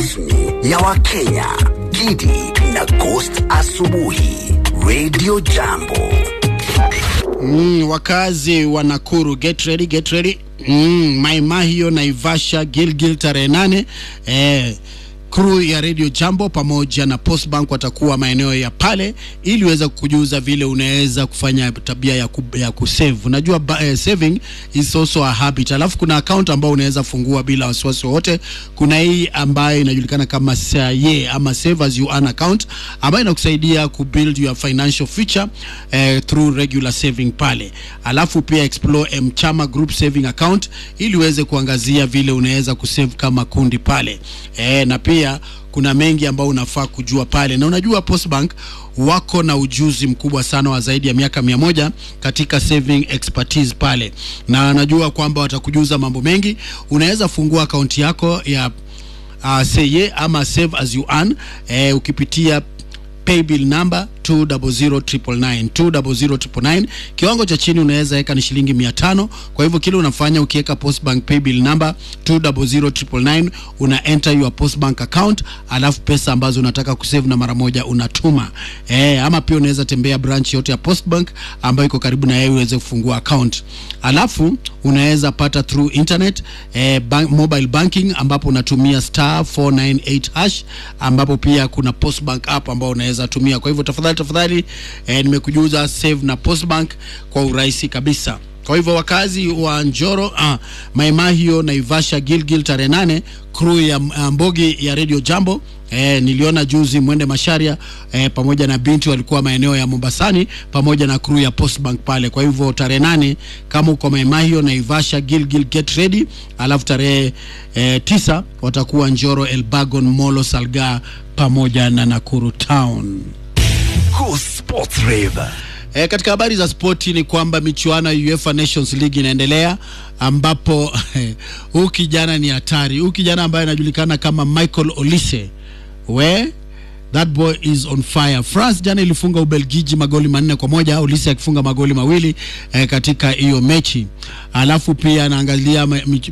ya Wakenya, Gidi na Ghost Asubuhi, Radio Jambo. Mm, wakazi wa Nakuru get ready, get ready. Mm, Maimahio, Naivasha, Gilgil tarehe nane eh, crew ya Radio Jambo pamoja na Postbank watakuwa maeneo ya pale ili uweze kujuza vile unaweza kufanya tabia ya, ku, ya kusave. Unajua ba, eh, saving is also a habit. Alafu kuna account ambayo unaweza fungua bila wasiwasi wowote. Kuna hii ambayo inajulikana kama SAYE ama Save as you earn account ambayo inakusaidia kubuild your financial future eh, through regular saving pale. Alafu pia explore Mchama Group Saving Account ili uweze kuangazia vile unaweza kusave kama kundi pale eh, na pia kuna mengi ambayo unafaa kujua pale, na unajua Postbank wako na ujuzi mkubwa sana wa zaidi ya miaka mia moja katika saving expertise pale, na anajua kwamba watakujuza mambo mengi. Unaweza fungua akaunti yako ya uh, seye ama save as you earn eh, ukipitia paybill number 200999 200999 kiwango cha chini unaweza weka ni shilingi 500 kwa hivyo kile unafanya ukiweka postbank paybill number 200999 una enter your postbank account alafu pesa ambazo unataka kusave na mara moja unatuma eh, ama pia unaweza tembea branch yote ya postbank ambayo iko karibu na yeye uweze kufungua account alafu unaweza pata through internet eh, bank, mobile banking ambapo unatumia star 498 hash ambapo pia kuna postbank app ambao unaweza tumia kwa hivyo tafadhali tafadhali eh, nimekujuza save na postbank kwa urahisi kabisa kwa hivyo wakazi wa Njoro ah, Maimahio, Naivasha, Gilgil tarehe nane crew ya uh, Mbogi ya Radio Jambo eh, niliona juzi Mwende Masharia eh, pamoja na binti walikuwa maeneo ya Mombasani pamoja na crew ya Postbank pale. Kwa hivyo tarehe nane kama uko Maimahio, Naivasha, Gilgil get ready, alafu tarehe eh, tisa watakuwa Njoro, Elbagon, Molo, Salga pamoja na Nakuru Town. Go Sports Rave. E, katika habari za spoti ni kwamba michuano ya UEFA Nations League inaendelea ambapo huu kijana ni hatari. Huu kijana ambaye anajulikana kama Michael Olise we that boy is on fire. France jana ilifunga Ubelgiji magoli manne kwa moja, Olise akifunga magoli mawili eh, katika hiyo mechi. Alafu pia anaangalia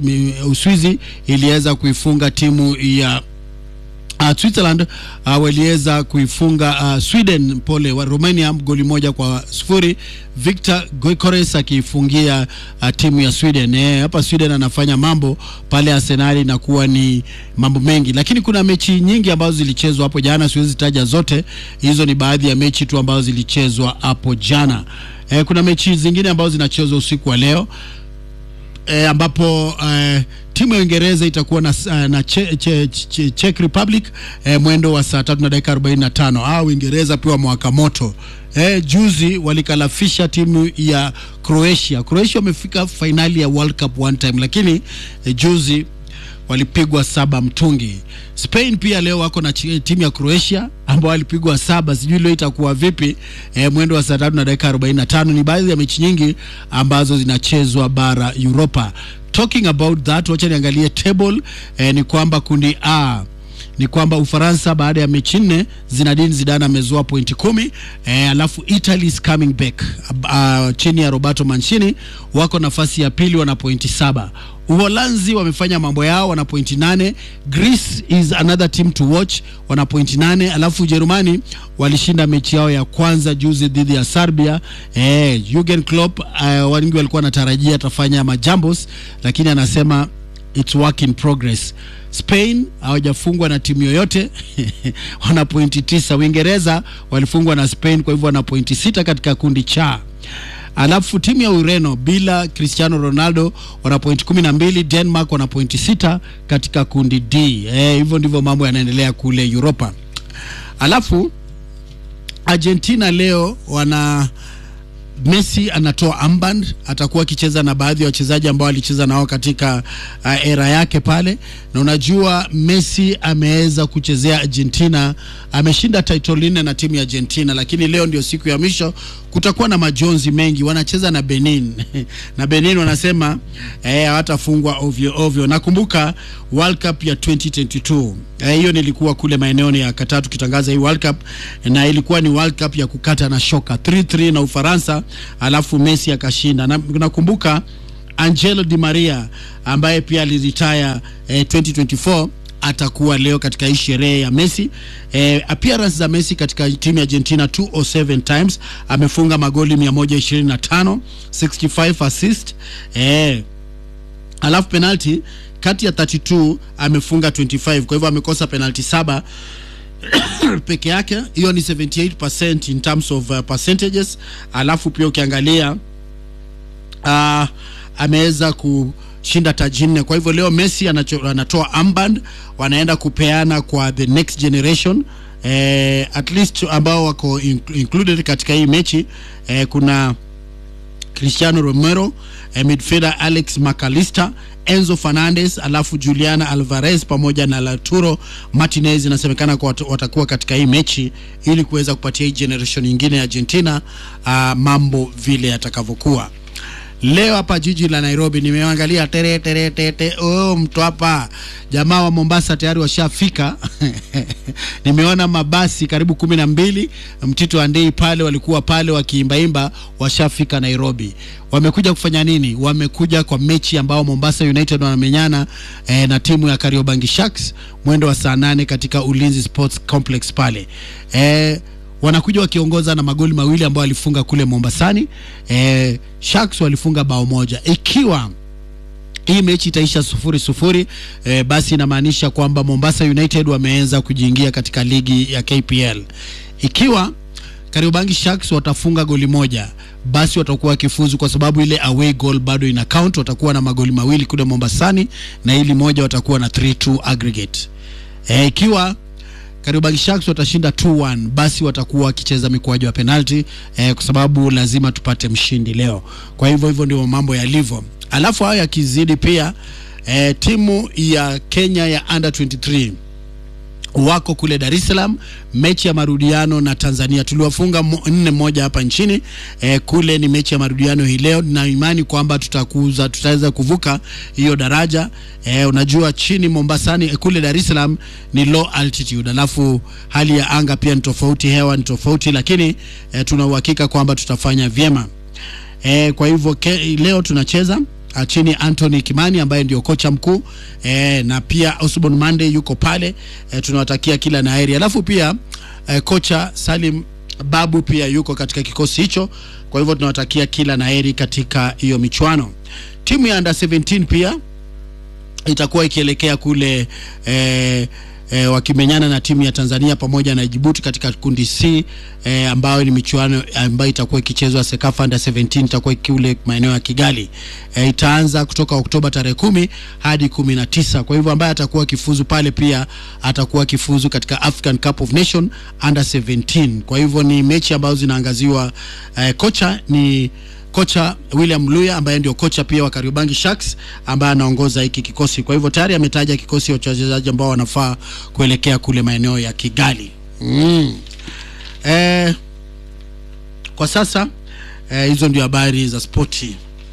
Uswizi iliweza kuifunga timu ya Uh, Switzerland uh, waliweza kuifunga uh, Sweden pole wa Romania goli moja kwa sufuri. Victor Gyökeres akiifungia uh, timu ya Sweden. Eh, hapa Sweden anafanya mambo pale Arsenal na kuwa ni mambo mengi, lakini kuna mechi nyingi ambazo zilichezwa hapo jana, siwezi taja zote. Hizo ni baadhi ya mechi tu ambazo zilichezwa hapo jana. Eh, kuna mechi zingine ambazo zinachezwa usiku wa leo e, ambapo e, timu ya Uingereza itakuwa na, na che, che, che, Czech Republic e, mwendo wa saa tatu na dakika 45. Ah, Uingereza pia mwaka moto e, juzi walikalafisha timu ya Croatia. Croatia wamefika fainali ya World Cup one time, lakini e, juzi walipigwa saba mtungi. Spain pia leo wako na timu ya Croatia ambao walipigwa saba, sijui leo itakuwa vipi. E, mwendo wa saa tatu na dakika 45. Ni baadhi ya mechi nyingi ambazo zinachezwa bara Europa. Talking about that, wacha niangalie table. E, ni kwamba kundi A ni kwamba Ufaransa baada ya mechi nne Zinedine Zidane amezoa pointi kumi. E, alafu Italy is coming back uh, chini ya Roberto Mancini wako nafasi ya pili wana pointi saba. Uholanzi wamefanya mambo yao wana pointi nane. Greece is another team to watch wana pointi nane. Alafu Ujerumani walishinda mechi yao ya kwanza juzi dhidi ya Serbia. Eh, Jurgen Klopp uh, wengi walikuwa wanatarajia atafanya majambos, lakini anasema it's work in progress. Spain hawajafungwa na timu yoyote wana pointi tisa. Uingereza walifungwa na Spain, kwa hivyo wana pointi sita katika kundi cha alafu timu ya Ureno bila Cristiano Ronaldo wana pointi kumi na mbili. Denmark wana pointi sita katika kundi D. Eh, hivyo ndivyo mambo yanaendelea kule Europa. Alafu Argentina leo wana Messi anatoa armband, atakuwa akicheza na baadhi ya wachezaji ambao alicheza nao katika uh, era yake pale, na unajua Messi ameweza kuchezea Argentina, ameshinda title nne na timu ya Argentina, lakini leo ndio siku ya mwisho. Kutakuwa na majonzi mengi, wanacheza na Benin na Benin wanasema hawatafungwa eh, ovyo ovyo. Nakumbuka World Cup ya 2022 hiyo eh, nilikuwa kule maeneo ya Qatar tukitangaza hii World Cup, na ilikuwa ni World Cup ya kukata na shoka 3-3 na Ufaransa, alafu Messi akashinda. Na nakumbuka Angelo Di Maria ambaye pia aliritaya eh, 2024 atakuwa leo katika hii sherehe ya Messi. Eh, appearance za Messi katika timu ya Argentina 207 times, amefunga magoli 125, 65 assist. Eh, alafu penalty kati ya 32 amefunga 25, kwa hivyo amekosa penalty saba peke yake. Hiyo ni 78% in terms of uh, percentages. Alafu pia ukiangalia uh, ameweza kushinda taji nne. Kwa hivyo leo Messi anacho, anatoa armband, wanaenda kupeana kwa the next generation eh, at least ambao wako in, included katika hii mechi eh, kuna Cristiano Romero eh, midfielder Alex McAllister, Enzo Fernandez, alafu Juliana Alvarez pamoja na Lautaro Martinez inasemekana kwa wat- watakuwa katika hii mechi ili kuweza kupatia hii generation nyingine ya Argentina uh, mambo vile yatakavyokuwa. Leo hapa jiji la Nairobi nimeangalia tere tere tete, oh, mtu hapa jamaa wa Mombasa tayari washafika. Nimeona mabasi karibu kumi na mbili Mtito Andei pale walikuwa pale wakiimbaimba, washafika Nairobi. Wamekuja kufanya nini? Wamekuja kwa mechi ambao Mombasa United wanamenyana eh, na timu ya Kariobangi Sharks mwendo wa saa nane katika Ulinzi Sports Complex pale eh, wanakuja wakiongoza na magoli mawili ambayo walifunga kule Mombasani. Eh, Sharks walifunga bao moja. Ikiwa hii mechi itaisha sufuri sufuri, eh, basi inamaanisha kwamba Mombasa United wameanza kujiingia katika ligi ya KPL. Ikiwa Kariobangi Sharks watafunga goli moja, basi watakuwa wakifuzu kwa sababu ile away goal bado ina count. Watakuwa na magoli mawili kule Mombasani na ili moja watakuwa na 3-2 aggregate. Eh, ikiwa Kariobangi Sharks watashinda 2-1 basi watakuwa wakicheza mikwaju ya penalti eh, kwa sababu lazima tupate mshindi leo. Kwa hivyo hivyo ndio mambo yalivyo. Alafu hayo yakizidi pia eh, timu ya Kenya ya under 23 wako kule Dar es Salaam, mechi ya marudiano na Tanzania. Tuliwafunga mo- nne moja hapa nchini eh, kule ni mechi ya marudiano hii leo, na imani kwamba tutakuza tutaweza kuvuka hiyo daraja eh, unajua chini Mombasani eh, kule Dar es Salaam ni low altitude, alafu hali ya anga pia ni tofauti, hewa ni tofauti, lakini eh, tuna uhakika kwamba tutafanya vyema. E, kwa hivyo ke, leo tunacheza ah, chini Anthony Kimani ambaye ndio kocha mkuu e, na pia Osborn Mande yuko pale e, tunawatakia kila na heri. Alafu pia e, kocha Salim Babu pia yuko katika kikosi hicho, kwa hivyo tunawatakia kila na heri katika hiyo michuano. Timu ya under 17 pia itakuwa ikielekea kule eh, eh, wakimenyana na timu ya Tanzania pamoja na Djibouti katika kundi C eh, ambayo ni michuano ambayo itakuwa ikichezwa Sekafa Under 17 itakuwa kule maeneo ya Kigali. Eh, itaanza kutoka Oktoba tarehe kumi hadi kumi na tisa. Kwa hivyo ambaye atakuwa akifuzu pale pia atakuwa akifuzu katika African Cup of Nation Under 17. Kwa hivyo ni mechi ambazo zinaangaziwa eh, kocha ni kocha William Luya ambaye ndio kocha pia wa Kariobangi Sharks ambaye anaongoza hiki kikosi. Kwa hivyo tayari ametaja kikosi cha wachezaji ambao wanafaa kuelekea kule maeneo ya Kigali. Mm. Eh, kwa sasa eh, hizo ndio habari za spoti.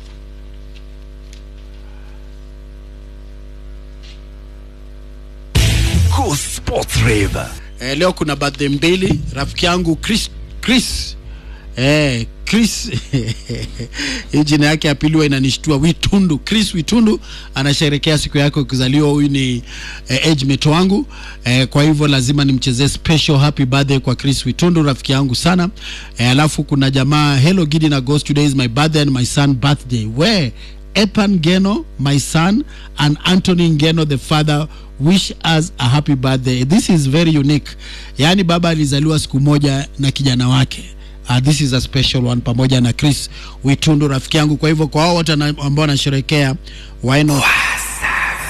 Go Sports Rave. Eh, leo kuna birthday mbili. Rafiki yangu Chris Chris eh, Chris hii jina yake ya pili huwa inanishtua. Witundu, Chris Witundu anasherekea siku yake ya kuzaliwa. Huyu ni eh, age mate wangu eh, kwa hivyo lazima nimchezee special happy birthday kwa Chris Witundu, rafiki yangu sana eh, alafu kuna jamaa Hello Gidi na Ghost, today is my birthday and my son birthday where Epan Geno, my son, and Anthony Ngeno, the father, wish us a happy birthday. This is very unique. Yaani baba alizaliwa siku moja na kijana wake. Uh, this is a special one pamoja na Chris Witundu rafiki yangu. Kwa hivyo kwa hao wote ana- ambao wanasherehekea why not